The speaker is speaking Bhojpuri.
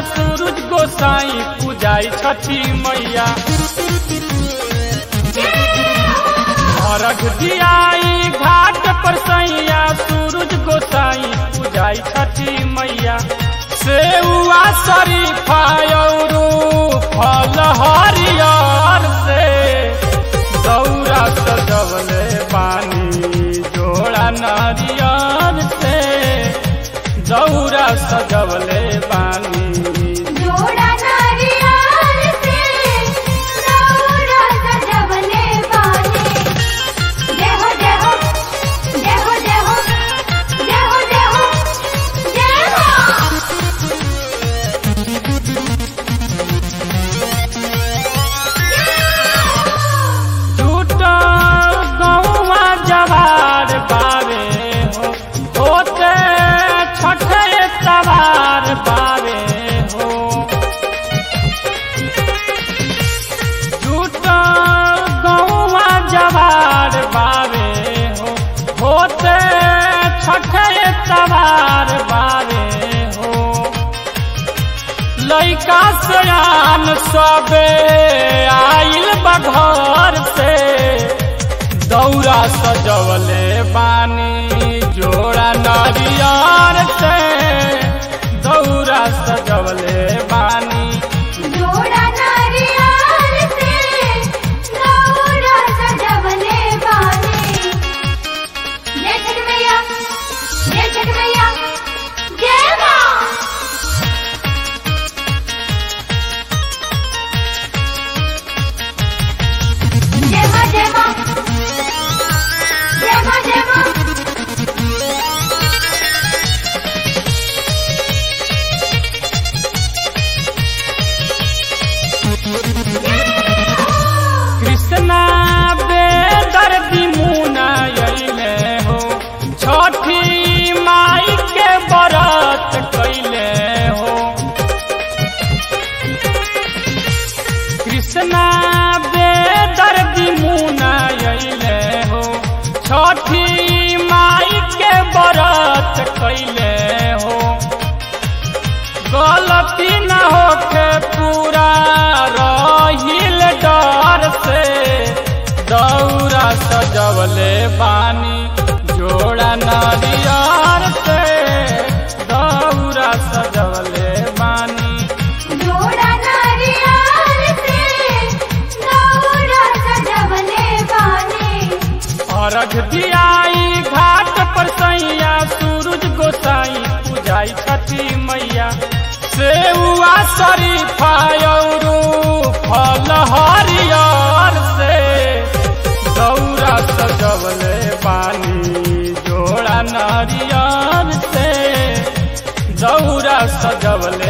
सूरज गोसाई पूजाई छठी मैया अर्घ दियाई घाट पर सैया सूरज गोसाई पूजाई छठी मैया सेउआ शरीफा औरू फल हरियर से दौरा सजवले पानी जोड़ा नारियर से दौरा सजवले पानी जोड़ा नारियल से दौरा सजवले बानी जय हो जय हो जय हो जय हो जय हो जय हो जय हो टूटा गौवा जवार बावे हो होते छठे तवार बावे हो टूटा गौवा जवार बावे हो होते छठे तवार बावे हो लैका सयान सबे आइल बघर से दौरा सजवले बानी जोड़ा नारियर से दौरा सजवले बानी जोड़ा नारियल से दौरा सजवले बानी जय छठ मैया जय छठ मैया जय माँ जय माँ जय माँ जय माँ जय माँ कृष्णा बेदर मुना अइले हो छठी माई के व्रत कैले हो कृष्णा बेदर मुना अइले हो छठी माई के व्रत कैले हो गलती न होके पूरा रहिल डर से दौरा सजवले बानी जोड़ा नारियर से दौरा सजवले बानी जोड़ा नारियल से दौरा सजवले बानी अर्घ दियाई घाट पर सैया सूरज गोसाई पूजाई छठी मैया सेउआ शरीफा औरू फल हरियर से दौरा सजवले पानी जोड़ा नारियर से दौरा सजवले